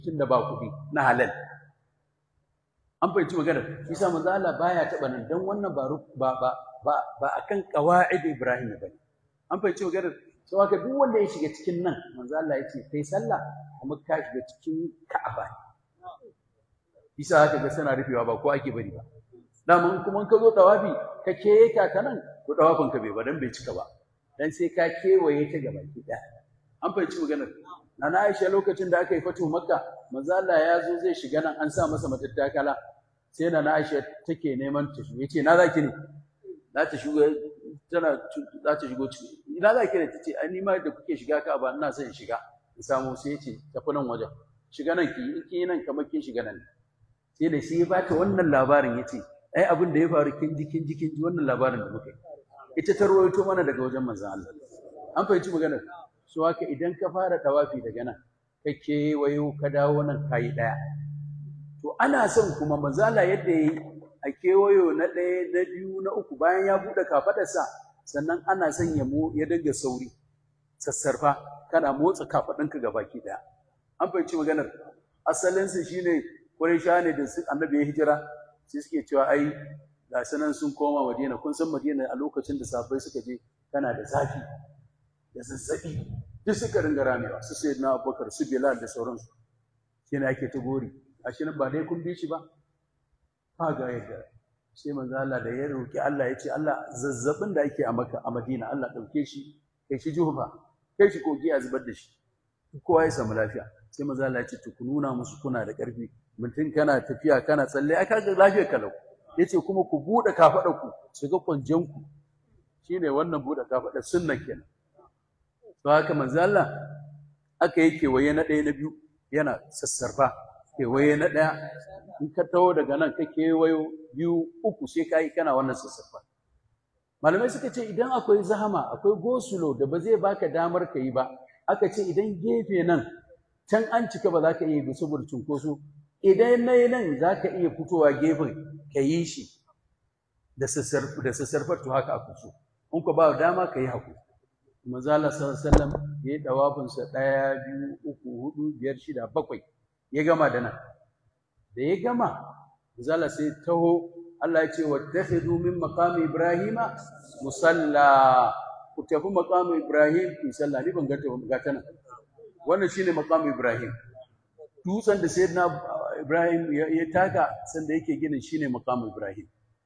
tun da ba kuɗi na halal an fahimci maganar isa manzo Allah baya taɓa nan dan wannan ba ba ba ba ba akan qawaid Ibrahim bane an fahimci maganar sau haka duk wanda ya shiga cikin nan manzo Allah ya ce kai sallah kuma ka shiga cikin Ka'aba isa haka ga suna rufewa ba ko ake bari ba dama kuma ka zo tawafi ka keka ta nan to tawafin ka bai ba dan bai cika ba dan sai ka kewaye ta gaba ki an fahimci maganar Nana Aisha lokacin da aka yi fatu Makka manzo Allah ya zo zai shiga nan an sa masa matattakala sai Nana Aisha take neman ta shigo yace na zaki ne za ta shigo tana za ta shigo ciki ina za ki ne tace ai ni ma da kuke shiga ka ba ina son in shiga in samu sai yace tafi nan wajen shiga nan ki in kin nan kamar kin shiga nan sai da shi ya bata wannan labarin yace ai abin da ya faru kin ji kin ji kin ji wannan labarin da muka yi ita ta rawaito mana daga wajen manzon Allah an fahimci maganar so haka idan ka fara tawafi daga nan ka kewayo ka dawo nan kayi ɗaya to ana son kuma manzala yadda yi a kewayo na ɗaya na biyu na uku bayan ya buɗe kafaɗarsa sannan ana son ya mo ya dinga sauri sassarfa kana motsa kafaɗinka ga baki ɗaya an fahimci maganar asalinsa shine Qurayshawa ne da su annabi ya hijira sai suke cewa ai ga sanan sun koma Madina kun san Madina a lokacin da sahabbai suka je tana da zafi da zazzaɓi duk suka ringa ramewa su sai na abubakar su bilal da sauransu shi ne ake ta gori a shi ba dai kun bi shi ba ba ga yadda sai manzo Allah da ya roki Allah ya ce Allah zazzabin da ake a Makka a Madina Allah ɗauke shi kai shi Juhufa kai shi kogi a zubar da shi kowa ya samu lafiya sai manzo Allah ya ce ku nuna musu kuna da ƙarfi mutum kana tafiya kana tsalle ai kaga lafiyar kalau yace kuma ku buɗe kafaɗar ku su ga kwanjen ku shine wannan buɗe kafaɗar sunna kenan to haka manzo Allah aka yi kewaye na ɗaya na biyu yana sassarfa kewaye na ɗaya in ka taho daga nan ka kewayo biyu uku sai ka yi kana wannan sassarfa malamai suka ce idan akwai zahama akwai gosulo da ba zai baka damar ka yi ba aka ce idan gefe nan can an cika ba za ka iya yi saboda cunkoso idan na yi nan za ka iya fitowa gefen ka yi shi da sassarfar to haka a so in ka ba dama ka yi haƙuri manzala sallallahu ya yi dawafinsa ɗaya biyu uku hudu biyar shida bakwai ya gama da nan da ya gama manzala sai taho Allah ya ce wattakhidhu min maqami ibrahima musalla ku tafi maqami ibrahim ku salla ni ban ganta ga ta nan wannan shine maqami ibrahim dutsen da sayyidina ibrahim ya taka sanda yake ginin shine maqami ibrahim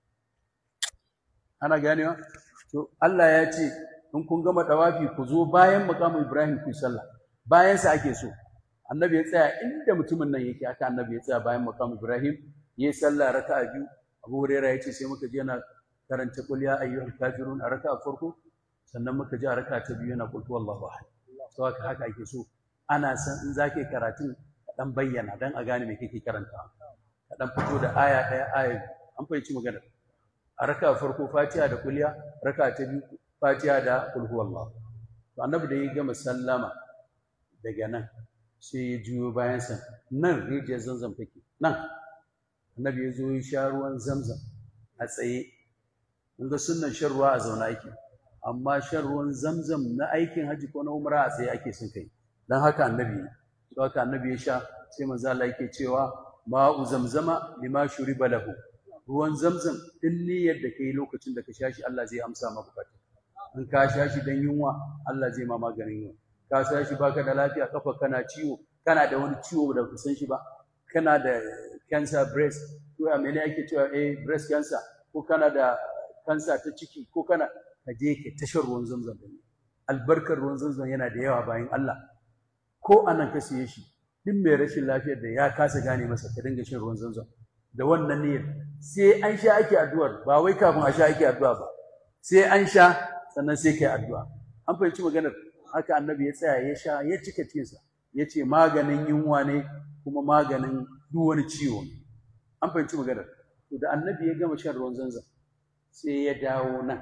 ana ganewa to Allah ya ce in kun gama dawafi ku zo bayan makamu Ibrahim ku sallah bayan sa ake so annabi ya tsaya inda mutumin nan yake aka annabi ya tsaya bayan makamu Ibrahim yayi sallah raka'a biyu Abu Hurairah ya ce sai muka je yana karanta qul ya ayyuhal kafirun a raka'a farko sannan muka ji a raka'a ta biyu yana qul huwallahu ahad to haka haka ake so ana san in zake karatun ka dan bayyana dan a gane me kake karantawa ka dan fito da aya daya aya an fahimci magana a raka'a farko Fatiha da kulliya raka'a ta biyu Fatiha da kul huwallahu to annabi da ya gama sallama daga nan sai ya juyo bayan sa nan rijiyar zamzam take nan annabi ya zo ya sha ruwan zamzam a tsaye kun ga sunnan shan ruwa a zauna ake amma shan ruwan zamzam na aikin haji ko na umra a tsaye ake son kai dan haka annabi to haka annabi ya sha sai manzo Allah yake cewa ma'u zamzama lima shuriba lahu ruwan zamzam din niyyar da kai lokacin da ka sha shi Allah zai amsa maka bukata in ka sha shi dan yunwa Allah zai ma maganin yunwa ka sha shi baka da lafiya kafa kana ciwo kana da wani ciwo da ka san shi ba kana da cancer breast ko a mene ake cewa eh breast cancer ko kana da cancer ta ciki ko kana ka je ka tashar ruwan zamzam din albarkar ruwan zamzam yana da yawa bayan Allah ko anan ka siye shi duk mai rashin lafiyar da ya kasa gane masa ka dinga shan ruwan zamzam da wannan niyyar sai an sha ake addu'ar ba wai kafin a sha ake addu'a ba sai an sha sannan sai kai addu'a an fahimci maganar haka annabi ya tsaya ya sha ya cika cikinsa ya ce maganin yunwa ne kuma maganin duk wani ciwo ne an fahimci maganar to da annabi ya gama shan ruwan zanzan sai ya dawo nan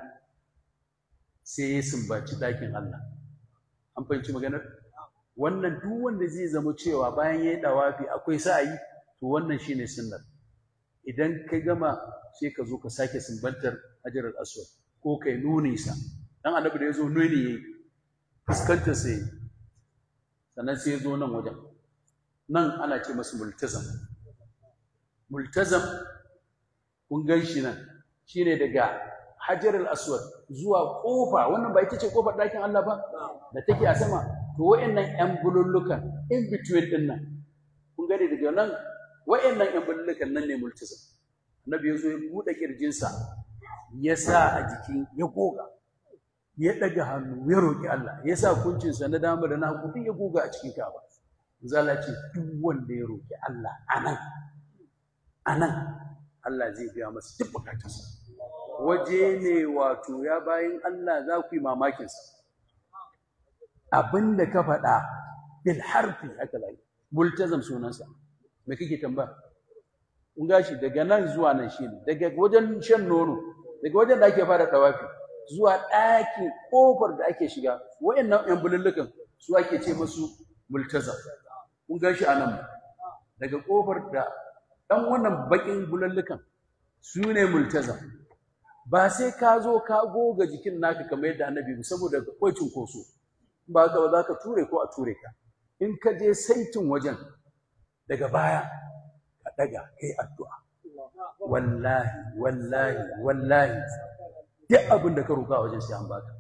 sai ya sumbaci ɗakin Allah an fahimci maganar wannan duk wanda zai zama cewa bayan ya yi ɗawafi akwai sa'ayi to wannan shine sunnar idan ka gama sai ka zo ka sake sumbantar hajar aswad ko kai nuni sa dan annabi da yazo nuni yayi fuskantar sai sannan sai ya zo nan wajen nan ana ce masu multazam multazam kun gan shi nan shine daga hajar al-aswad zuwa kofa wannan ba ita ce kofar ɗakin Allah ba da take a sama to wayannan yan bulullukan in between din nan kun gani daga nan wayannan yan bulullukan nan ne multazam annabi ya zo ya buɗe kirjinsa ya sa a jikin ya goga ya ɗaga hannu ya roƙi Allah ya sa kuncinsa na dama da na hagu duk ya goga a cikin kaba zala ce duk wanda ya roƙi Allah anan anan Allah zai biya masa duk bukatarsa waje ne wato ya bayin Allah za ku yi mamakinsa abin da ka faɗa bil harfi haka zai multazam sunansa me kake tambaya kun gashi daga nan zuwa nan shine daga wajen shan nono daga wajen da ake fara tawafi zuwa ɗakin ƙofar da ake shiga wa'annan ƴan bulullukan su ake ce musu multazam kun gashi a nan daga ƙofar da ɗan wannan baƙin bulullukan su ne multazam ba sai ka zo ka goga jikin naka kamar yadda annabi ba saboda akwai cunkoso ba ka ba za ka ture ko a ture ka in ka je saitin wajen daga baya ka ɗaga kai addu'a wallahi wallahi wallahi duk abin da ka roƙa a wajen sai an baka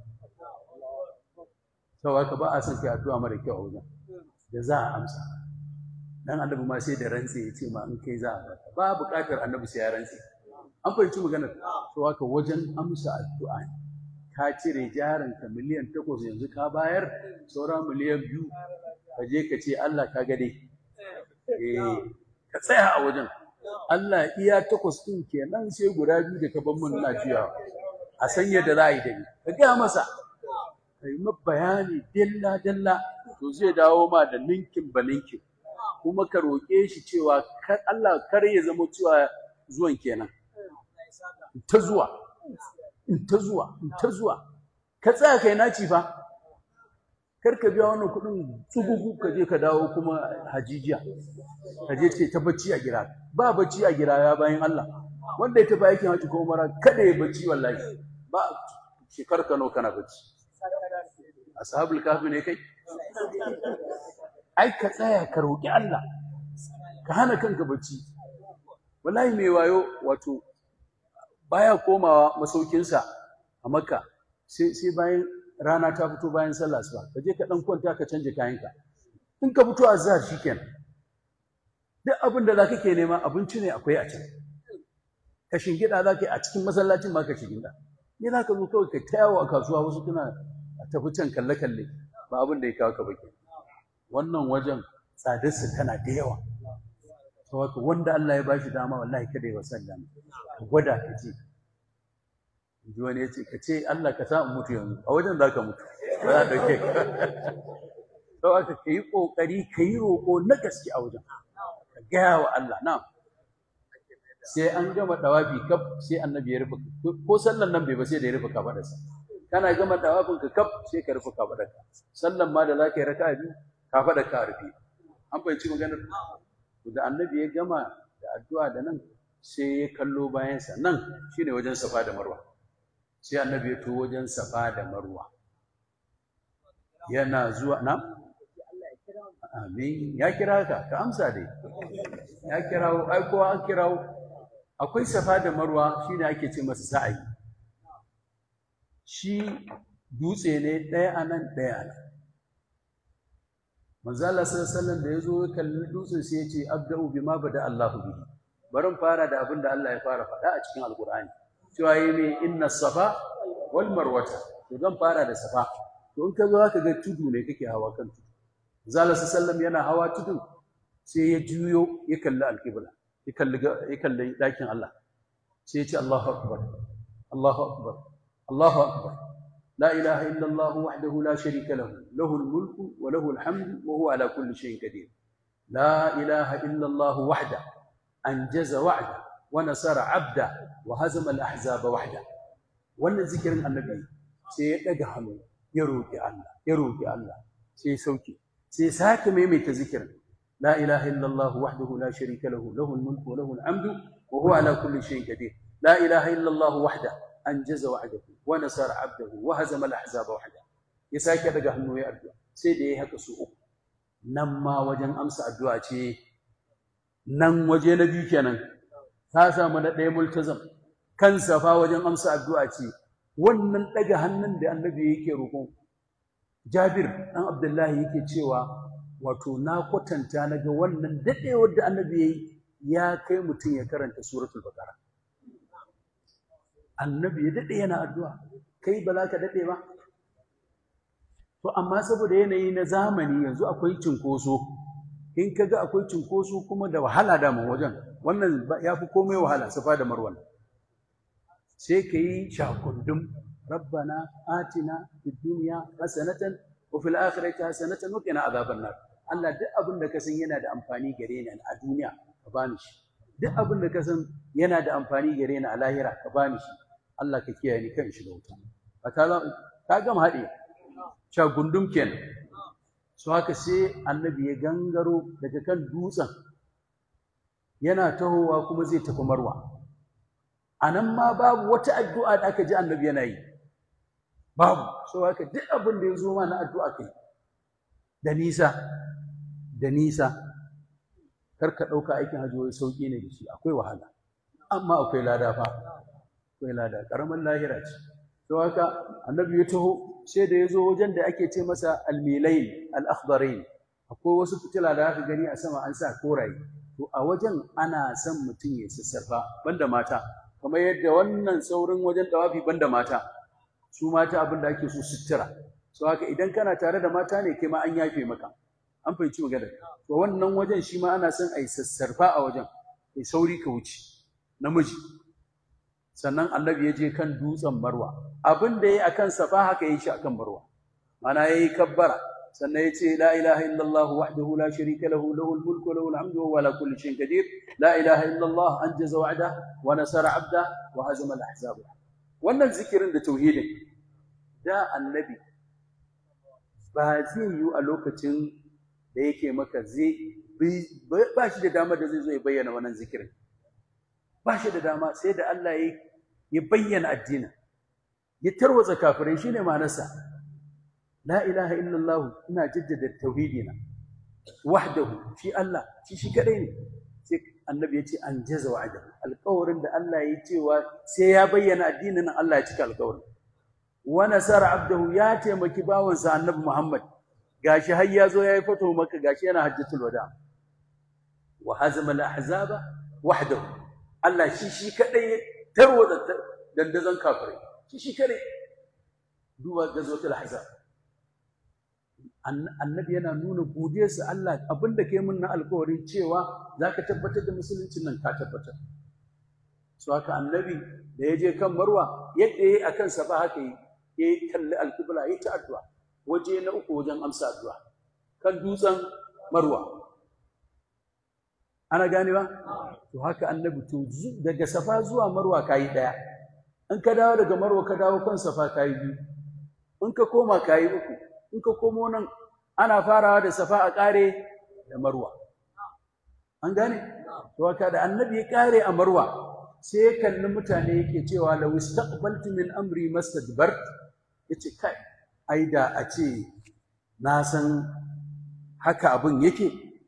sau haka ba a son kai addu'a mara kyau a wajen da za a amsa dan annabi ma sai da rantse ya ce ma in kai za a baka ba buƙatar annabi sai ya rantse an fahimci maganar sau haka wajen amsa addu'a ne ka cire jarinka miliyan takwas yanzu ka bayar saura miliyan biyu ka je ka ce Allah ka gade eh ka tsaya a wajen Allah iya takwas ɗin kenan sai guda biyu da ka ban mun na juyawa a san yadda za a yi da ni ka gaya masa ka yi bayani dalla dalla to zai dawo ma da ninkin ba ninkin kuma ka roƙe shi cewa kar Allah kar ya zama cewa zuwan kenan ta zuwa in ta zuwa in ta zuwa ka tsaya kai naci fa kar ka biya wannan kuɗin tsugugu ka je ka dawo kuma hajijiya ka je ce ta bacci a gira ba bacci a gira ya bayan Allah wanda ya tafi aikin haji ko mara kada ya bacci wallahi ba shekar kano kana bacci ashabul kahfi ne kai ai ka tsaya ka roki Allah ka hana kanka bacci wallahi mai wayo wato baya komawa masaukinsa a makka sai sai bayan rana ta fito bayan sallah asuba ka je ka dan kwanta ka canje kayanka in ka fito azhar shikenan duk abin da zaka ke nema abinci ne akwai a can ka shingida zaka yi a cikin masallacin ma ka shingida ni za ka zo kawai ka ta yawo a kasuwa wasu kuna a tafi can kalle kalle ba abin da ya kawo ka baki wannan wajen tsadarsa tana da yawa saboda wanda Allah ya bashi dama wallahi kada ya wasan ka gwada ka ce ji wani ya ce ka ce Allah ka sa in mutu yanzu a wajen za ka mutu ba za a ɗauke ka sau aka ka yi ƙoƙari ka yi roƙo na gaske a wajen ka gaya wa Allah na sai an gama ɗawafi kaf sai annabi ya rufe ko sallan nan bai ba sai da ya rufe kafaɗarsa kana gama ɗawafin ka kaf sai ka rufe kafaɗarka sallan ma da za ka yi raka biyu kafaɗarka a rufe an fahimci maganar da annabi ya gama da addu'a da nan sai ya kallo bayansa nan shine wajen safa da marwa sai annabi ya to wajen safa da marwa yana zuwa na amin ya kira ka ka amsa dai ya kirawo ai kowa an kirawo akwai safa da marwa shine ake ce masa sa'ayi shi dutse ne ɗaya a nan ɗaya a nan manzo Allah sallallahu alaihi wasallam da yazo ya kalli dutsen sai ya ce abda'u bima bada Allahu bihi barin fara da abin da Allah ya fara faɗa a cikin alqur'ani cewa yi ne inna safa wal marwata to zan fara da safa to in ka zo ka ga tudu ne kake hawa kan tudu zalla sallam yana hawa tudu sai ya juyo ya kalli alqibla ya kalli ya kalli dakin Allah sai ya ce Allahu akbar Allahu akbar Allahu akbar la ilaha illa Allah wahdahu la sharika lahu lahu al-mulku wa lahu al-hamdu wa huwa ala kulli shay'in qadir la ilaha illa Allah wahdahu anjaza wa'da wa nasara 'abda wa hazama al-ahzaba wahda wannan zikirin annabi sai ya daga hannu ya roki Allah ya roki Allah sai ya sauke sai ya sake maimaita zikirin la ilaha illa Allah wahdahu la sharika lahu lahu al-mulku wa lahu al-hamdu wa huwa ala kulli shay'in qadir la ilaha illa Allah wahda anjaza wa'dahu wa nasara 'abdahu wa hazama al-ahzaba wahda ya sake daga hannu ya addu'a sai da yayi haka su uku nan ma wajen amsa addu'a ce nan waje na biyu kenan ta samu na ɗaya multazam kan safa wajen amsa addu'a ce wannan ɗaga hannun da annabi yake roƙo jabir ɗan abdullahi yake cewa wato na kwatanta na ga wannan daɗewar da annabi ya yi ya kai mutum ya karanta suratul baqara annabi ya daɗe yana addu'a kai ba za ka daɗe ba to amma saboda yanayi na zamani yanzu akwai cinkoso in ka ga akwai cinkoso kuma da wahala da wajen wannan ya fi komai wahala safa da marwan sai ka yi shakundum rabbana atina fid dunya hasanatan wa fil akhirati hasanatan wa qina adhaban nar Allah duk abin da ka san yana da amfani gare ni a duniya ka bani shi duk abin da ka san yana da amfani gare ni a lahira ka bani shi Allah ka kiyaye ni kan shi da wuta ka gama haɗe shagundum kenan su haka sai annabi ya gangaro daga kan dutsen yana tahowa kuma zai tafi marwa a nan ma babu wata addu'a da aka ji annabi yana yi babu so haka duk abin da ya zo ma na addu'a kai da nisa da nisa kar ka ɗauka aikin hajji wai sauƙi ne da shi akwai wahala amma akwai lada fa akwai lada ƙaramin lahira ce to haka annabi ya taho sai da ya zo wajen da ake ce masa almilain al-akhdarain akwai wasu fitila da aka gani a sama an sa koraye to a wajen ana son mutum ya sassarfa banda mata kamar yadda wannan saurin wajen dawafi banda mata su mata abin da ake so sutura so haka idan kana tare da mata ne kai ma an yafe maka an fahimci magana to wannan wajen shi ma ana son a yi sassarfa a wajen kai sauri ka wuce namiji sannan annabi ya je kan dutsen marwa abin da ya yi a kan safa haka ya yi shi a kan marwa mana ya yi kabbara sannan ya ce la ilaha illallah wahdahu la sharika lahu lahul mulku wa lahul hamdu wa huwa ala kulli shay'in qadir la ilaha illallah anjaza wa'da wa nasara 'abda wa hazama al-ahzab wannan zikirin da tauhidin da annabi ba zai yi a lokacin da yake maka zai ba shi da dama da zai zo ya bayyana wannan zikirin ba shi da dama sai da Allah ya bayyana addinin ya tarwatsa kafirai shine ma'anarsa la ilaha illallah ina jaddada tauhidina wahdahu shi Allah shi shi kadai ne sai annabi ya ce an jaza wa'ada alƙawarin da Allah ya cewa sai ya bayyana addinin Allah ya cika alƙawarin wa nasara abdahu ya taimaki bawansa annabi Muhammad gashi har ya zo yayi fato maka gashi yana hajjatul wada wa hazama al-ahzaba wahdahu Allah shi shi kadai tarwatsa dandazon kafirai shi shi kadai duba gazwatul ahzab annabi yana nuna godiyarsa Allah abinda kai mun na alƙawarin cewa zaka tabbatar da musuluncin nan ka tabbatar so haka annabi da ya je kan marwa yadda yayi akan sa ba haka yi ya kalli alƙibla ya ta addu'a waje na uku wajen amsa addu'a kan dutsen marwa ana ganewa to haka annabi to daga safa zuwa marwa kayi daya in ka dawo daga marwa ka dawo kan safa kayi biyu in ka koma kayi uku in ka komo nan ana farawa da safa a kare da marwa an gane to haka da annabi ya kare a marwa sai ya kalli mutane yake cewa law istaqbaltu min amri mastadbart yace kai ai da a ce na san haka abin yake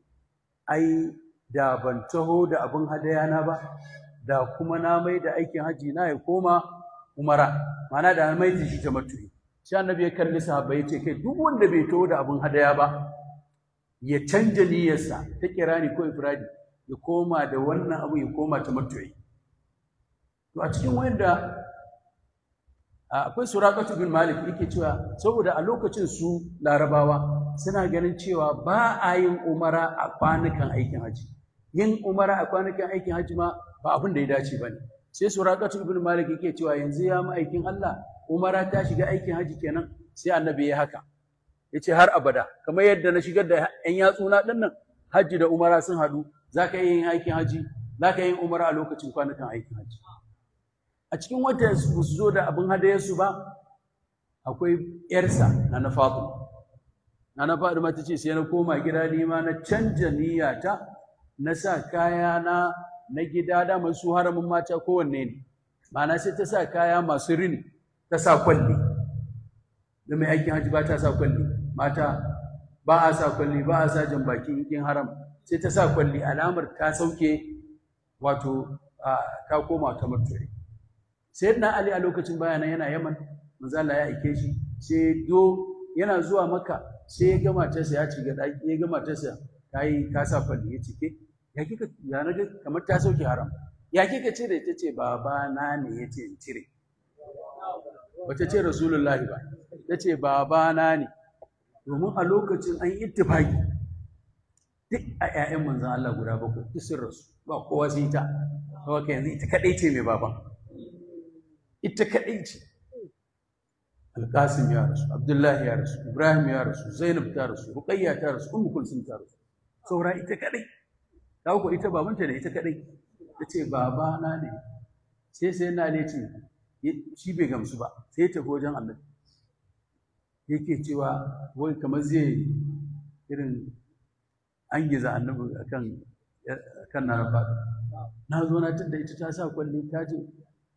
ai da ban taho da abin hadayana ba da kuma na mai da aikin haji na ya koma umara mana da mai da shi ta matu'i sai annabi ya kalli sahabbai ya ce kai duk wanda bai taho da abin hadaya ba ya canja niyyarsa ta kirani ko ifradi ya koma da wannan abu ya koma ta matu'i to a cikin wanda akwai suraqatu bin malik yake cewa saboda a lokacin su larabawa suna ganin cewa ba a yin umara a kwanukan aikin haji yin umara a kwanukan aikin haji ma ba abin da ya dace ba ne sai suraqatu ibn malik yake cewa yanzu ya ma aikin Allah umara ta shiga aikin haji kenan sai annabi ya haka yace har abada kamar yadda na shigar da yan yatsuna din nan haji da umara sun hadu zaka yi yin aikin haji zaka yi umara a lokacin kwanukan aikin haji a cikin wata su zo da abin hadayarsu ba akwai yarsa na na Fatima na na Fatima ta ce sai na koma gida ni ma na canja niyyata na sa kaya na na gida da su haramin mata kowanne ne ma'ana sai ta sa kaya masu rini ta sa kwalli da mai aikin haji ba ta sa kwalli mata ba a sa kwalli ba a sa jan baki in kin haram sai ta sa kwalli alamar ta sauke wato ta koma ta mutuwa sai na ali a lokacin bayanan yana yaman manzo Allah ya aike shi sai do yana zuwa maka sai ya gama ta ya ci ga daki ya gama ta sa kai ka sa kwalli ya cike ya kika ya na kamar ta sauke haram ya kika ce da ita ce baba na ne yace in cire bata ce rasulullahi ba ta ce baba na ne domin a lokacin an yi ittifaki duk a 'ya'yan manzan Allah guda bakwai duk sun rasu ba kowa sai ta kawai yanzu ita kadai ce mai baban ita kadai ce alƙasim ya rasu abdullahi ya rasu ibrahim ya rasu zainab ta rasu ruqayya ta rasu ummu kulsum ta rasu saura ita kadai ta ko ita babanta ne ita kadai ta ce baba na ne sai sai na ne ce shi bai gamsu ba sai ya tafi wajen annabi yake cewa wai kamar zai irin an giza annabi akan kan na rafa na zo na tunda ita ta sa kwalli ta ce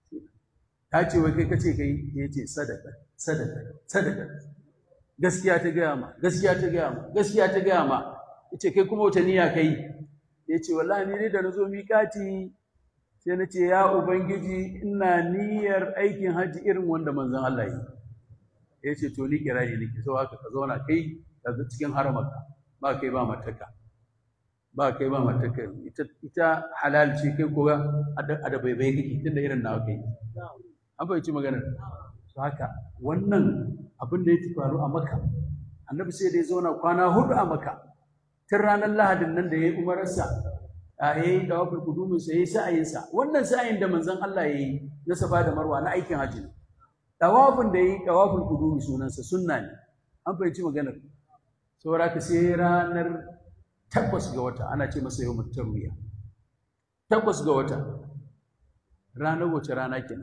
ta ce wai kai kace kai ya ce sadaka sadaka sadaka gaskiya ta gaya ma gaskiya ta gaya ma gaskiya ta gaya ma yace kai kuma wata niyya kai ya ce wallahi ni ne da na zo miƙati sai na ce ya ubangiji ina niyyar aikin hajji irin wanda manzon Allah yi ya ce to ni kirari nake so haka ka zauna kai ka cikin haramarka ba kai ba mataka ba kai ba mataka ita ita halal ce kai ko a da bai bai kake tunda irin nawa kai an fahimci maganar to haka wannan abin da ya faru a maka annabi sai dai zauna kwana hudu a maka tun ranar lahadin nan da ya yi umararsa a ya yi dawafin kuduminsa ya yi sa'ayinsa wannan sa'ayin da manzon Allah ya yi na safa da marwa na aikin hajji ne dawafin da ya yi dawafin kudumi sunansa sunna ne an fahimci maganar saboda ka sai ranar takwas ga wata ana ce masa yau tarwiya takwas ga wata ranar wace rana kenan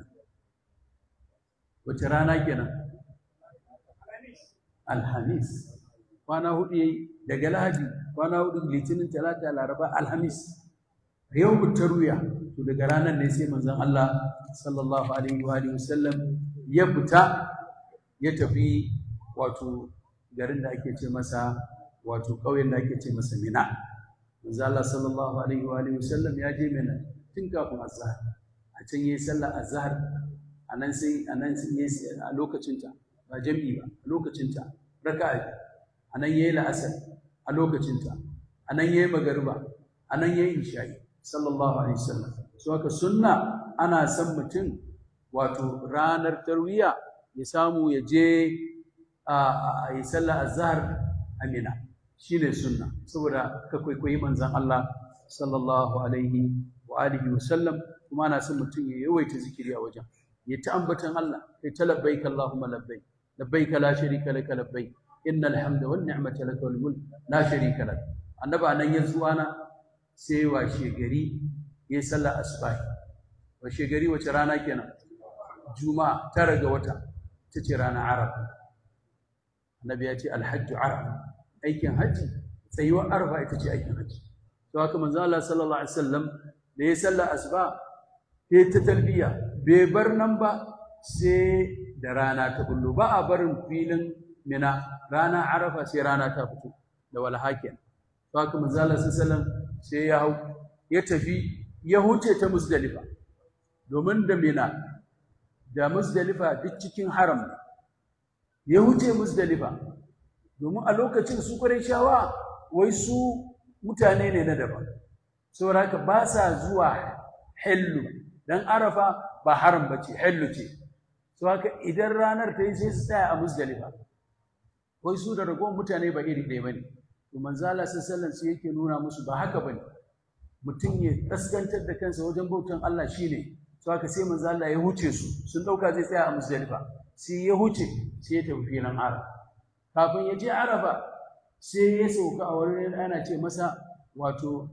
wace rana kenan alhamis kwana hudu yayi daga lahadi kwana hudu litinin talata laraba alhamis yau tarwiya to daga ranar ne sai manzon Allah sallallahu alaihi wa alihi wasallam ya fita ya tafi wato garin da ake ce masa wato ƙauyen da ake ce masa Mina manzo Allah sallallahu alaihi wa alihi wasallam ya je Mina tun kafin azhar a can yayi sallar azhar anan sai anan sai yayi a lokacin ta ba jami'i ba a lokacin ta raka'a anan yayi la'asar a lokacin ta anan yayi magariba anan yayi isha'i sallallahu alaihi wasallam so haka sunna ana son mutum wato ranar tarwiya ya samu ya je a yi sallah azhar amina shine sunna saboda ka kwaikwayi manzon Allah sallallahu alaihi wa alihi wa sallam kuma ana son mutum ya yawaita zikiri a wajen ya ta ambatan Allah kai ta labbaik Allahumma labbaik labbaik la sharika laka labbaik innal hamda wan ni'mata laka wal mulk la sharika lak annabi anan ya zuwana sai washe gari ya sallar asbahi washe gari wace rana kenan juma'a tara ga wata ita ce ranar arafa annabi ya ce alhajju arafa aikin hajji tsayuwar arafa ita ce aikin hajji to haka manzo Allah sallallahu alaihi wasallam da ya salla asuba sai ta talbiya bai bar nan ba sai da rana ta bullo ba a barin filin mina rana arafa sai rana ta fito da walhakin to haka manzo Allah sallallahu alaihi wasallam sai ya hau ya tafi ya huce ta musdalifa domin da mina da musdalifa duk cikin haram ne ya huce musdalifa domin a lokacin su shawa wai su mutane ne na daban saboda haka ba sa zuwa hillu dan arafa ba haram bace hillu ce so haka idan ranar ta yi sai su tsaya a musdalifa wai su da ragowar mutane ba iri ɗaya bane to manzo Allah sallallahu alaihi yake nuna musu ba haka bane mutum ya kaskantar da kansa wajen bautan Allah shine to haka sai manzo Allah ya huce su sun dauka zai tsaya a musdalifa sai ya huce sai ya tafi filin arafa kafin ya je arafa sai ya sauka a wurin ana ce masa wato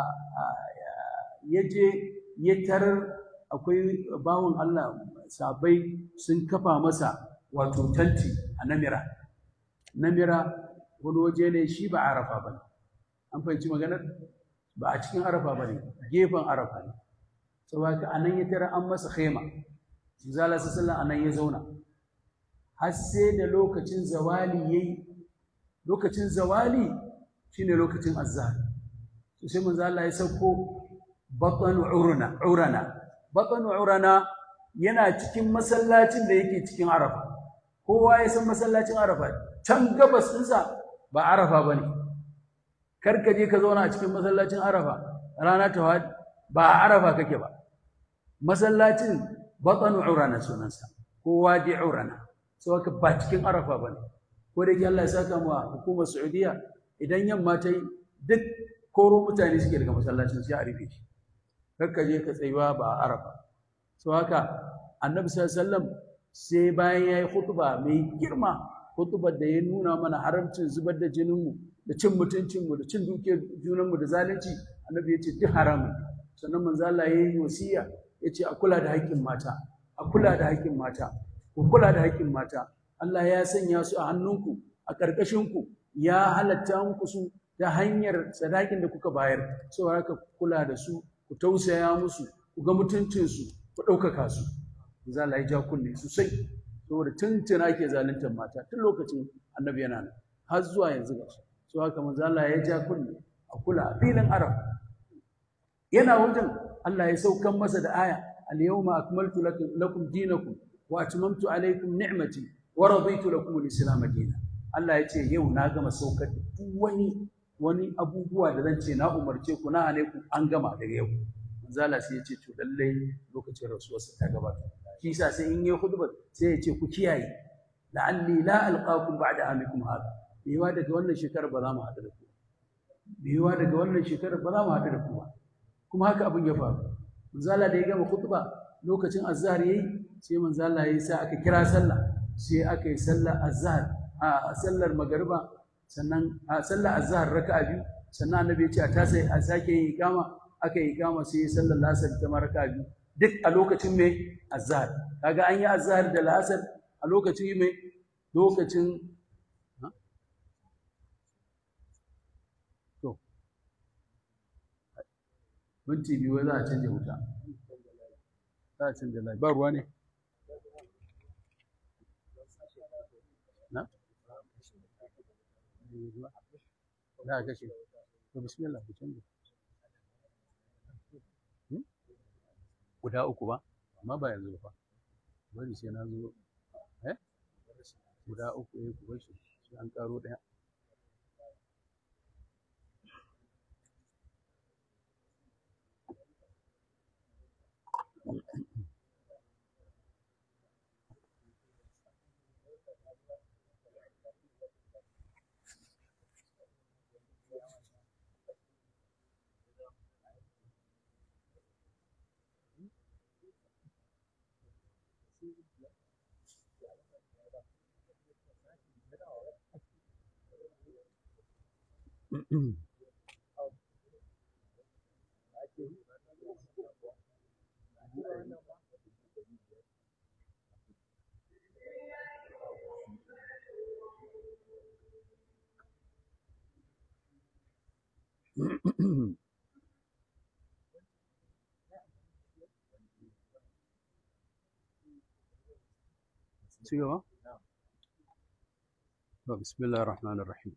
ya je ya tarar akwai bawon Allah sabai sun kafa masa wato tanti a namira namira wani waje ne shi ba arafa ba ne an fahimci maganar ba a cikin arafa ba ne gefen arafa ne saboda a nan ya tara an masa khema zala sallallahu a nan ya zauna har sai da lokacin zawali yayi lokacin zawali shine lokacin azhar to sai manzo Allah ya sauko batan urana urana batan urana yana cikin masallacin da yake cikin arafa kowa ya san masallacin arafa can gabas ɗinsa ba arafa ba ne kar ka je ka zauna a cikin masallacin arafa rana ta wadi ba a arafa kake ba masallacin batan urana sunansa ko wadi urana sau haka ba cikin arafa ba ne ko da yake Allah ya saka mu hukumar Saudiya idan yamma ta yi duk koro mutane suke daga masallacin sai a rufe shi kakka je ka tsayuwa ba a arafa so haka annabi sallallahu sai bayan yayi khutba mai girma khutbar da ya nuna mana haramcin zubar da jininmu da cin mutuncinmu da cin dukiyar junanmu da zalunci annabi ya ce duk haramun sannan manzo Allah ya yi wasiya ya ce a kula da haƙƙin mata a kula da haƙƙin mata ku kula da haƙƙin mata Allah ya sanya su a hannunku a ƙarƙashinku ya halatta muku su ta hanyar sadakin da kuka bayar saboda haka kula da su ku tausaya musu ku ga mutuncinsu ku ɗaukaka su za la ja kunne sosai saboda tuntuna ake zaluntar mata tun lokacin annabi yana nan har zuwa yanzu ga su so haka manzo Allah ya ja kunne a kula a filin arab yana wajen Allah ya saukan masa da aya al-yawma akmaltu lakum dinakum wa atmamtu alaykum ni'mati wa raditu lakum al-islam dinan Allah ya ce yau na gama saukar da duk wani wani abubuwa da zan ce na umarce ku na hane ku an gama daga yau manzala sai ya ce to lallai lokacin rasuwarsa ta gabata shi yasa sai in yi khutba sai ya ce ku kiyaye la'alli la alqakum ba'da amikum hada biwa daga wannan shekarar ba za mu haɗu da ku biwa daga wannan shekarar ba za mu haɗu da ku ba kuma haka abin ya faru manzala da ya gama khutba lokacin azhar yayi sai manzala yayi sai aka kira sallah sai aka yi sallar azhar a sallar magariba sannan a sallar azhar raka'a biyu sannan annabi ya ce a tasa a sake yin ikama aka yi ikama sai sallar lasar ta raka'a biyu duk a lokacin mai azhar kaga an yi azhar da lasar a lokacin mai lokacin to minti biyu za a canja wuta za a canja layi ba ruwa ne na za a kashe to bismillah ku canja guda uku ba amma ba yanzu ba bari sai na zo eh guda uku eh ku bashi sai an karo daya ci gaba? To, bismillah ar-Rahman ar-Rahim.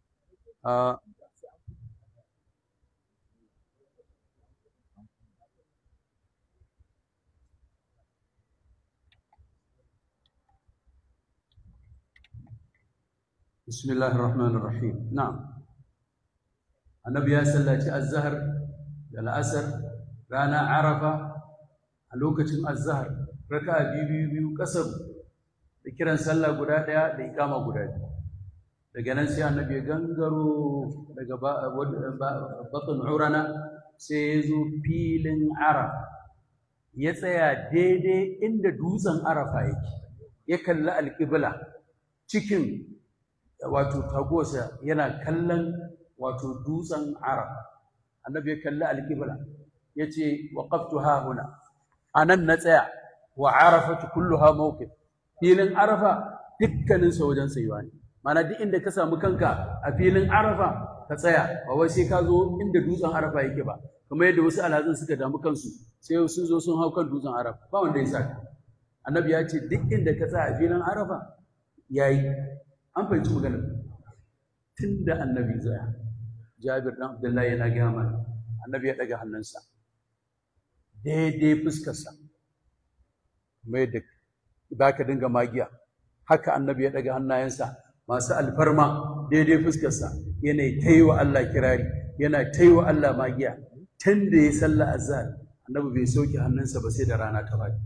Bismillah ar-Rahman ar-Rahim. Na'am. Annabi ya sallaci az-zahr da al-asr rana Arafa a lokacin az-zahr raka'a biyu biyu biyu kasar da kiran sallah guda ɗaya da ikama guda biyu daga nan sai annabi ya gangaro daga batun urana sai ya zo filin arafa ya tsaya daidai inda dutsen arafa yake ya kalli alƙibla cikin wato tagosa yana kallon wato dutsen arafa annabi ya kalli alƙibla ya ce waƙaftu ha huna a nan na tsaya wa arafatu kulluha mawqif filin arafa dukkaninsa wajen tsayuwa ne mana duk inda ka samu kanka a filin arafa ka tsaya ba wai sai ka zo inda dutsen arafa yake ba kamar yadda wasu alhazan suka damu kansu sai sun zo sun hau kan dutsen arafa ba wanda ya saka annabi ya ce duk inda ka tsaya a filin arafa yayi an fahimci maganar tun da annabi zaya jabir ɗan abdullahi yana gaya mana annabi ya ɗaga hannunsa daidai fuskarsa mai da ba ka dinga magiya haka annabi ya ɗaga hannayensa masu alfarma daidai fuskarsa yana ta yi wa Allah kirari yana ta yi wa Allah magiya tun da ya sallah azhar annabi bai sauke hannunsa ba sai da rana ta baki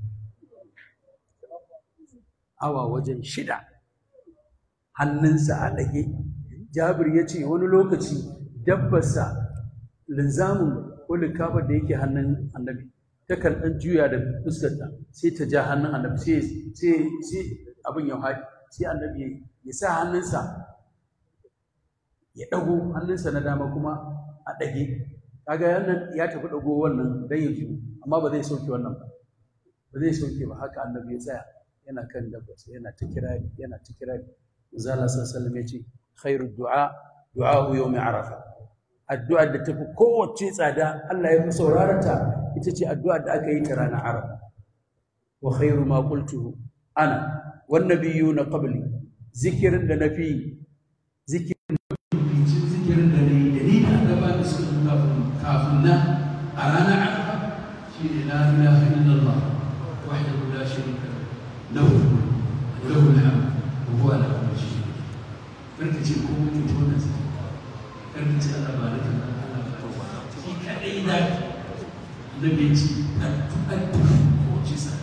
awa wajen shida hannunsa a ɗage jabir ya ce wani lokaci dabbarsa linzamin ko likabar da yake hannun annabi takan ɗan juya da fuskarta sai ta ja hannun annabi sai abin ya haɗi sai annabi ya sa hannunsa ya ɗago hannunsa na dama kuma a ɗage kaga yannan ya tafi ɗago wannan dan yanzu amma ba zai sauke wannan ba ba zai sauke ba haka annabi ya tsaya yana kan dabbarsa yana ta kirari yana ta kirari zala sallallahu ya ce khairu du'a du'a yawmi arafa addu'a da tafi kowace tsada Allah ya fi saurarata ita ce addu'a da aka yi ta ranar arafa wa khairu ma qultuhu ana wan nabiyuna qabli zikirin da nafi zikirin zikirin da ne da ni da annaba da suka kafin kafin na a ranar arafa shine la ilaha illallah wahdahu la sharika lahu lahu alhamd wa huwa ala kulli shay'in karka ce ko mutum to na sai karka ce Allah ba da kan Allah shi kadai da da bai ci addu'a ko ci sa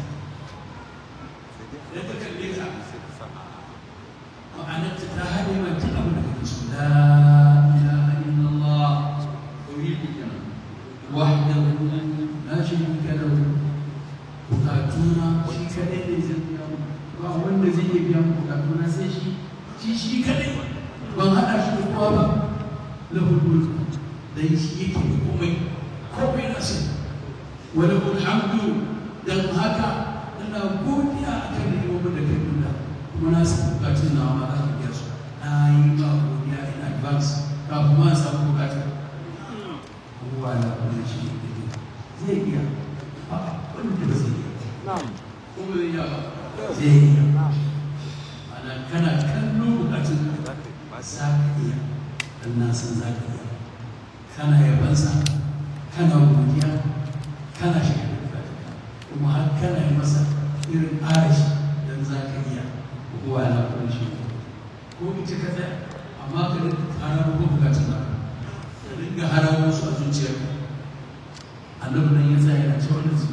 da ka kalle ka ma'anar ta hade ma ta abu da kake so la ilaha illallah tauhidi kenan wahdahu la sharika lahu bukatuna shi kadai ne zai biya ba wanda zai iya biya bukatuna sai shi shi shi kadai ban haɗa shi da kowa ba lahul mulk dan shi yake da komai komai na sai wala alhamdu dan haka ina godiya akan ni'imomin da kai nuna kuma na san bukatun nawa ma za ka biya su na yi ba godiya in advance kafin ma samu bukatun abubuwa na kuma shi zai iya a wanda ba zai iya kuma zai iya ba zai iya ana kana kallo bukatun za ka iya dan na san za ka iya kana yabansa kana godiya kana shiga da bukatun kuma har kana yi masa irin arashi dan za ka iya kowa na kuma shi ko ita ka tsaya amma ka rinka hararo ko bukatun ba ka rinka hararo su a zuciyarka annabi nan ya tsaya yana cewa da su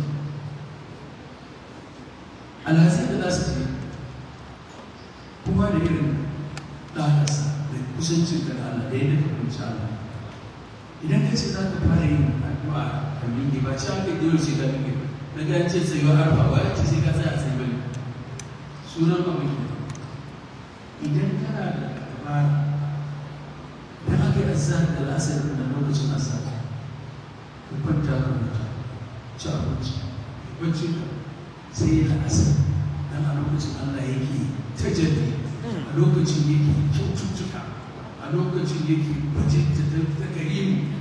alhassan da za su je kuma da irin ɗakarsa da kusancin ka da Allah da yadda ka kunci Allah idan ka ce za ka fara yin addu'a ka miƙe ba ci aka yi sai ka miƙe na ga ce sai wa harfa ba ya ce sai ka tsaya sai bane sunan abin ke idan kana da dabara idan aka yi azan da lasar da lokacin azan ka kwanta ka mutu ci abinci bacci ka sai ya asar dan a lokacin Allah yake tajalli a lokacin yake kyaututtuka a lokacin yake bajinta ta gari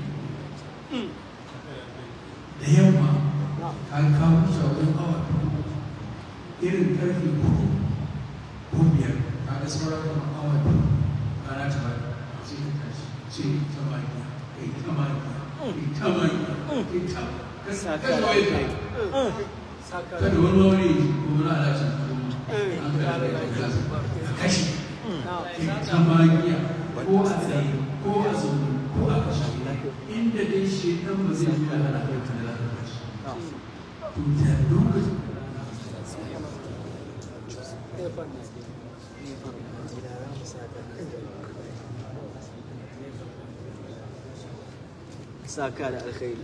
da yamma ka kawo shawar awa irin karfe hudu ko biyar ka ga sauran kama awa biyu rana ta bari sai ka tashi sai ta baki kai ta baki kai ta baki kai ta ka kawai ka kada wani wani ko wani alacin an kada ka kashe ta magiya ko a tsaye ko a zaune ko a kashe inda dai shi dan ba zai zuwa hana kai ta da kashe to da lokacin saka da alkhairi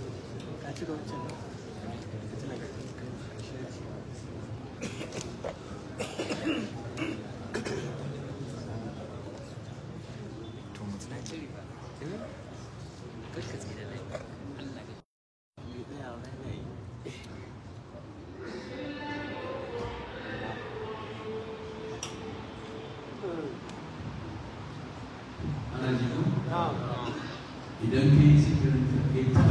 ana jiku idan ka yi zikirin ka kai ta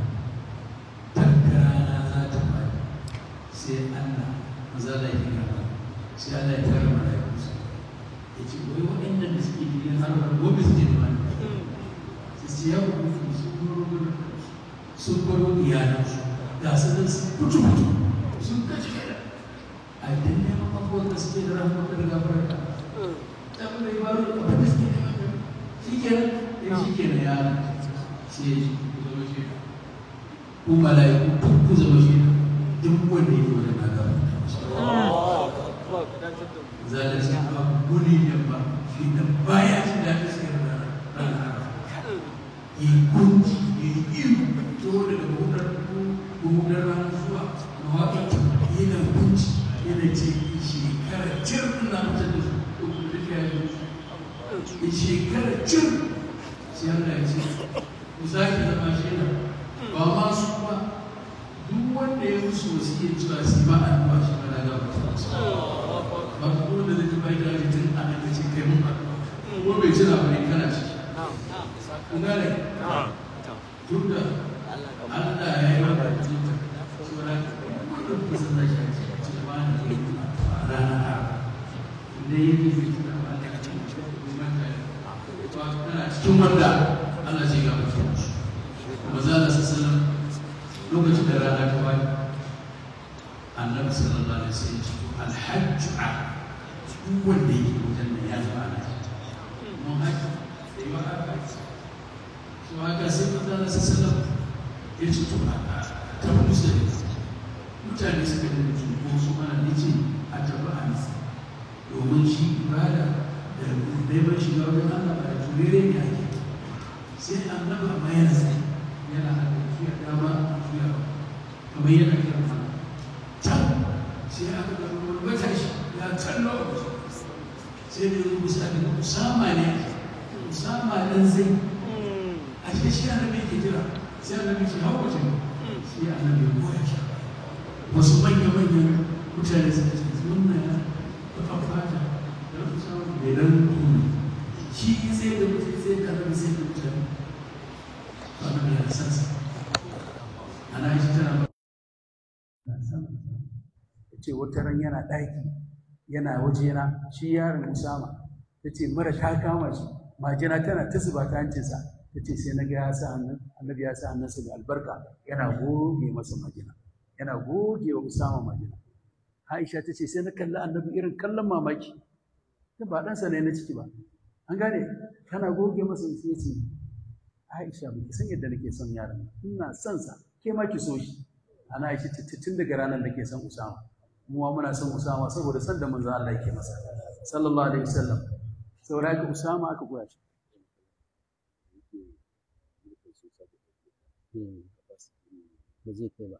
tattara za ta fara sai Allah maza da yake gaba sai Allah ya tara malaikunsa ya ce wai waɗannan da suke gidan harbar gobe suke da wani su ce ya kuma sun baro sun baro iyalansu ga su nan sun mutu mutu sun kashe gida a idan neman abubuwan da suke da rahama da gafarka ta kuma yi baro da abin da suke neman shi kenan ya shi kenan ya sai ya ji ku zama shi ku mala'iku duk ku zama shi duk wanda ya yi wani na gafarta zalunci ba guri ne ba shi da baya shi da ta sai da ranar yi kunci yi iru to daga buɗar buɗar ranar zuwa na waƙa yana kunci yana ce shekara cir na mutum da su ko kuma da ya yi shekara cir sai Allah ya ce ku sake zama shaida ba ma su ba duk wanda ya musu wasu iya cewa su ba a ba shi ba na gaba ba ko da zai bai da tun a nan ce kai mun ko bai ci labarai kana ciki kun gane duk da Allah ya yi wa da tuta saboda wanda ku san da shi ce ce ba ni da a rana da yake zai tuna ba da kana cikin wanda Allah zai ga mutum kuma za a sassanar lokacin da rana ta wani annabi sallallahu alaihi wasallam ce alhajju a duk wanda yake wajen nan ya zama ana mun haji da yi wa haka so haka sai manzo Allah sallallahu ya ce to a tafi musulmi mutane suka da mutum ko su mana nace a tafi a nisa domin shi ibada da neman shiga wajen Allah ba da turere ne ake sai annabi amma yana sai yana haka juya dama juya kamar yana kiran mana can sai aka ga wani matashi ya kallo sai da yanzu misali usama ne usama dan zai a shi shi annabi ke jira sai annabi ce hau wajen sai annabi ya koya shi wasu manya-manyan mutane suka ce wannan ya taɓa fata da usama bai dan shi sai da mutum sai da annabi sai da mutane annabi ya san sa ana shi tana ce wata ran yana ɗaki yana wajena shi yaron Usama ta ce mara ta kama shi majina tana ta zuba ta hancinsa ta ce sai na ga ya sa hannun annabi ya sa hannunsa da albarka yana goge masa majina yana goge wa Usama majina Aisha ta ce sai na kalli annabi irin kallon mamaki ta ba ɗansa ne na ciki ba an gane kana goge masa sai ce Aisha ba ki san yadda nake son yaron ina son sa ke ma ki so shi ana Aisha tun daga ranar da ke son Usama muwa muna son Usama saboda san da manzon Allah yake masa sallallahu alaihi wasallam saboda haka Usama aka goya shi ba zai kai ba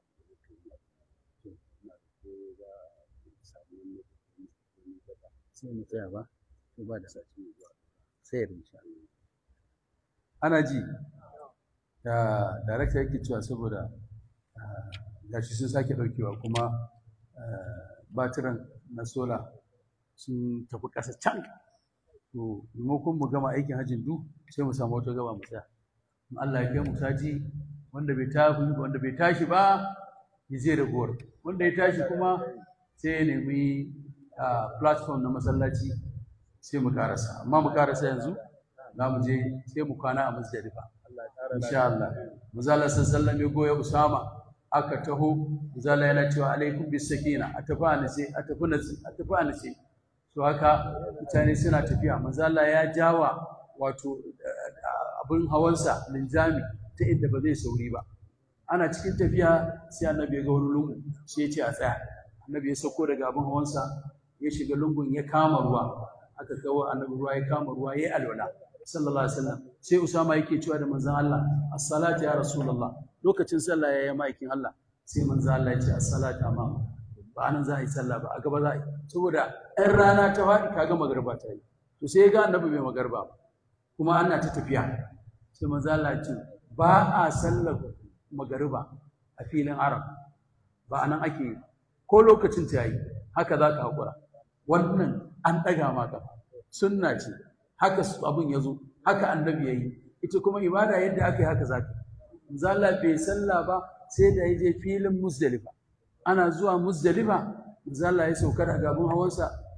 sai mu tsaya ba ko ba da sati sai insha Allah ana ji da darakta yake cewa saboda gashi sun sake daukewa kuma batiran na sola sun tafi ƙasa can to maimakon mu gama aikin hajjin du sai mu samu wata gaba mu tsaya in Allah ya kai mu sati wanda bai tafi wanda bai tashi ba ya je da gowar wanda ya tashi kuma sai ya nemi platform na masallaci sai mu karasa amma mu karasa yanzu za mu je sai mu kwana a masjadifa insha Allah muzalla sallallahu alaihi goya usama aka taho muzalla yana cewa alaikum bis sakina a tafi a nace a tafi nace a tafi a nace to haka mutane suna tafiya muzalla ya jawa wato abin hawansa linjami ta inda ba zai sauri ba ana cikin tafiya sai annabi ya ga wani lungu sai ya ce a tsaya annabi ya sauko daga abin hawansa ya shiga lungun ya kama ruwa aka kawo annabi ruwa ya kama ruwa ya alwala sallallahu alaihi wasallam sai usama yake cewa da manzon Allah as-salatu ya rasulullah lokacin sallah yayi maikin Allah sai manzon Allah ya ce as-salatu amma ba anan za a yi sallah ba a gaba za a yi saboda ɗan rana ta faɗi kaga magarba ta yi to sai ga annabi bai magarba ba kuma ana ta tafiya sai manzon Allah ya ce ba a sallar magariba a filin arab ba anan ake yi ko lokacin ta yi haka za ka haƙura wannan an ɗaga maka sunna ce haka abin ya zo haka annabi ya yi ita kuma ibada yadda aka yi haka za ka zalla bai sallah ba sai da ya je filin musdalifa ana zuwa musdalifa zalla ya sauka daga abin hawansa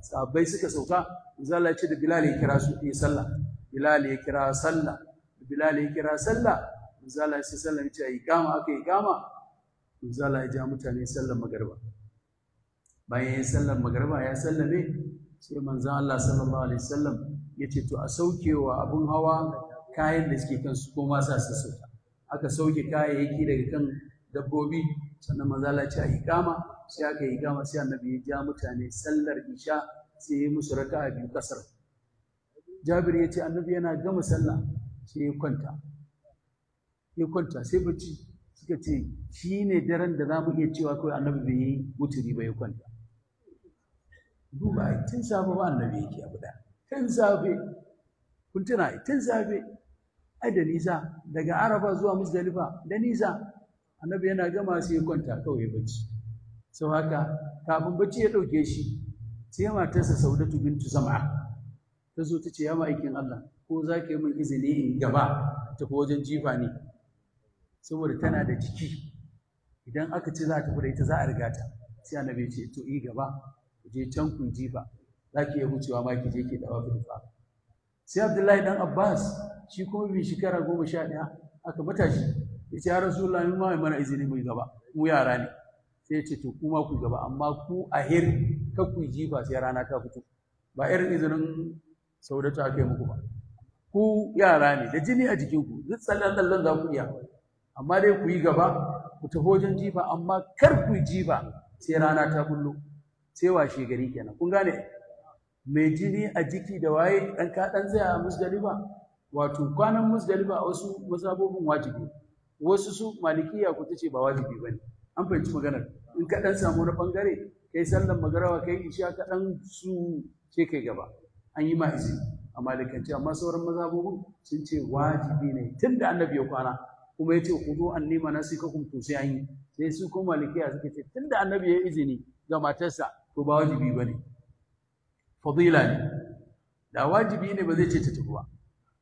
sahabbai suka sauka manzo Allah ya ce da Bilal ya kira su yi sallah Bilal ya kira sallah Bilal ya kira sallah manzo Allah ya sallah ya ce iqama aka iqama manzo Allah ya ja mutane sallar magriba bayan ya sallar magriba ya sallame sai manzo Allah sallallahu alaihi wasallam ya ce to a saukewa abun hawa kayan da suke kansu ko ma sa su sauka aka sauke kayayyaki daga kan dabbobi sannan manzo Allah ya ce a iqama sai aka yi iqama sai annabi ya ja mutane sallar isha sai ya musu raka'a biyu kasar Jabir ya ce annabi yana gama sallah sai ya kwanta ya kwanta sai bacci suka ce shi ne daren da za mu iya cewa kawai annabi bai yi wuturi ba ya kwanta duba tun safe ba annabi yake abu da tun safe kun tuna tun safe ai da nisa daga araba zuwa musdalifa da nisa annabi yana gama sai ya kwanta kawai bacci sau haka kafin bacci ya ɗauke shi sai matarsa saudatu bintu zam'a ta zo ta ce ya ma'aikin Allah ko za ka yi min izini in gaba tafi wajen jifa ne saboda tana da jiki idan aka ce za ta da ita za a riga ta sai annabi ce to yi gaba ku je can ku jifa za ki iya wucewa ma ki je ki dawa fa sai Abdullahi dan Abbas shi kuma bi shekara goma sha ɗaya aka bata shi ya ce ya Rasulullahi mu ma mana izini mu gaba mu yara ne sai ya ce to kuma ku gaba amma ku a hir ka ku jifa sai rana ta fito ba irin izinin saudatu aka yi muku ba ku yara ne da jini a jikinku duk tsallan tsallan za ku iya amma dai ku yi gaba ku tafi wajen jifa amma kar ku yi jifa sai rana ta kullo sai washe gari kenan kun gane mai jini a jiki da waye dan ka dan tsaya a musdalifa wato kwanan musdalifa a wasu masabobin wajibi wasu su malikiya ku tace ba wajibi bane an fahimci maganar in ka dan samu na bangare kai sallan magarawa kai isha ka dan su sai kai gaba an yi ma izini a malikanci amma sauran mazhabobin sun ce wajibi ne tun da annabi ya kwana kuma ya ce ku zo an nema nasi ka kuma sai an yi sai su ko malikiya suka ce tun da annabi ya izini ga matarsa to ba wajibi ba ne fadila ne da wajibi ne ba zai ce ta tafi ba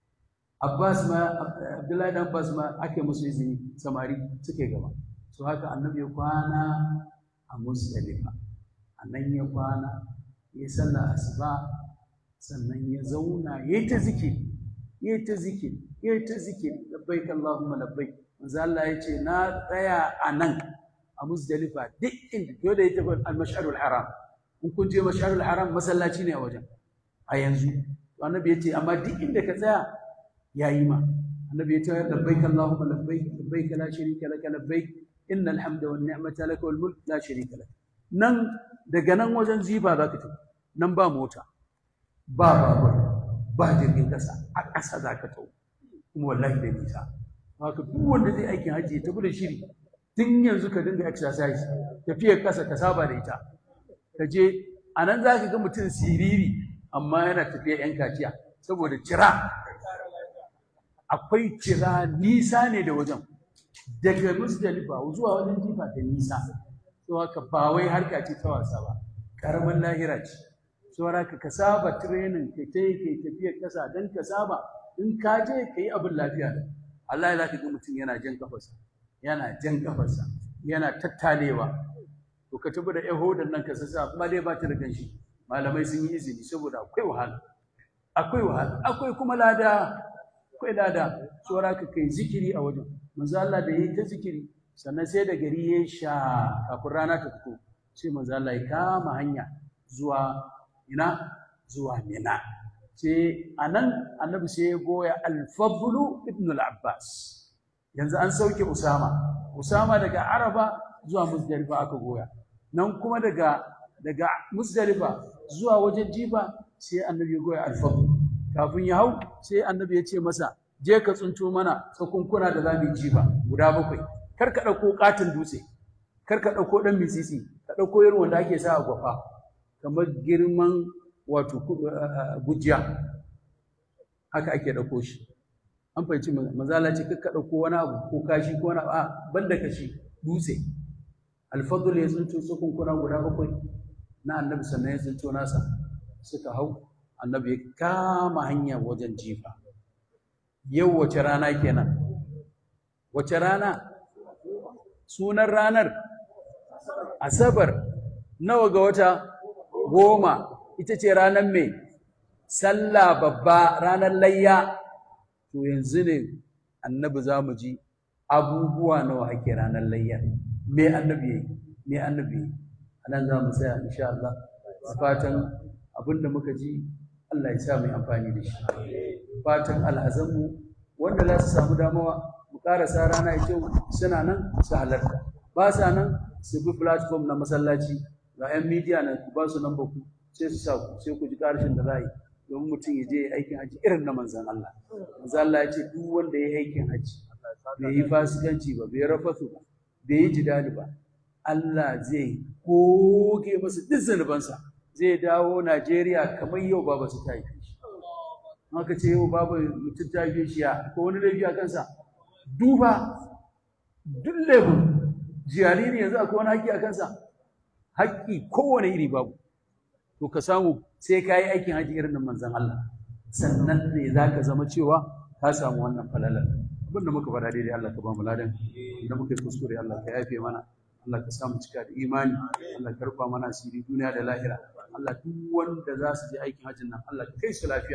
Abbas ma Abdullahi dan Abbas ma ake musu izini samari suke gaba so haka annabi ya kwana a Musdalifa annan ya kwana ya sallah asuba sannan ya zauna ya yi ta zikiri ya yi ta zikiri ya yi ta zikiri labbaik Allahumma labbaik manzo Allah ya ce na tsaya a nan a Muzdalifa duk inda dole ya tafi al-mash'arul haram in kun je mash'arul haram masallaci ne a wajen a yanzu to annabi ya ce amma duk inda ka tsaya yayi ma annabi ya ce labbaik Allahumma labbaik labbaik la sharika laka labbaik innal hamda wan ni'mata laka wal mulk la sharika lak nan daga nan wajen ziba za ka tafi nan ba mota ba babur ba jirgin ƙasa a ƙasa za ka tau kuma wallahi da nisa haka duk wanda zai aikin hajji ya tafi da shiri tun yanzu ka dinga exercise tafiyar ƙasa ka saba da ita ka je a nan za ka ga mutum siriri amma yana tafiya yan kaciya saboda cira akwai cira nisa ne da wajen daga musdalifa zuwa wajen jifa da nisa to haka ba wai harka ce ta wasa ba ƙaramin lahira ce saboda ka saba training ka ta yi tafiyar ƙasa don ka saba in ka je ka yi abin lafiya da Allah ya za ka ga mutum yana jan kafarsa yana jan kafarsa yana tattalewa to ka tafi da yahudan nan ka sassa kuma dai ba ta da ganshi malamai sun yi izini saboda akwai wahala akwai wahala akwai kuma lada akwai lada saboda ka kai zikiri a wajen manzo Allah da yi ta zikiri sannan sai da gari ya sha kafin rana ta fito sai manzo Allah ya kama hanya zuwa ina zuwa mina sai anan annabi sai ya goya al-fadlu ibn al-abbas yanzu an sauke usama usama daga araba zuwa muzdalifa aka goya nan kuma daga daga muzdalifa zuwa wajen jifa sai annabi ya goya al-fadl kafin ya hau sai annabi ya ce masa je ka tsunto mana tsakunkuna da za mu yi jifa guda bakwai kar ka ɗauko katin dutse kar ka ɗauko ɗan misisi ka ɗauko irin wanda ake sa a gwafa kamar girman wato gujiya haka ake ɗauko shi an fahimci mazala ce ka ɗauko wani abu ko kashi ko wani abu a banda kashi dutse alfadul ya tsinto tsakunkuna guda bakwai na annabi sannan ya tsinto nasa suka hau annabi ya kama hanya wajen jifa yau wace rana kenan wace rana sunan ranar asabar nawa ga wata goma ita ce ranar mai sallah babba ranar layya to yanzu ne annabi za mu ji abubuwa nawa ake ranar layya me annabi yayi me annabi yayi anan za mu tsaya insha Allah fatan abinda muka ji Allah ya sa mu amfani da shi fatan alhazanmu wanda za su samu damawa mu karasa rana ya kyau suna nan su halarta ba sa nan su bi platform na masallaci ga 'yan midiya na ku ba su nan ku sai su sa ku sai ku ji karshen da za yi domin mutum ya je ya aikin haji irin na manzan Allah manzan Allah ya ce duk wanda ya yi aikin haji bai yi fasikanci ba bai rafasu ba bai yi jidali ba Allah zai goge masa duk zunubansa zai dawo Najeriya kamar yau babu su ta yi shi haka ce yau babu mutum ta yi shi ya ko wani laifi a kansa duba duk laifin jariri yanzu akwai wani haƙƙi a kansa haƙƙi kowane iri babu to ka samu sai ka yi aikin haji irin nan manzan Allah sannan ne za ka zama cewa ka samu wannan falalar abin da muka faɗa daidai Allah ka ba mu ladan da muka yi kuskure Allah ka yafe mana Allah ka samu cika da imani Allah ka rufa mana asiri duniya da lahira Allah duk wanda za su je aikin hajjin nan Allah ka kai su lafiya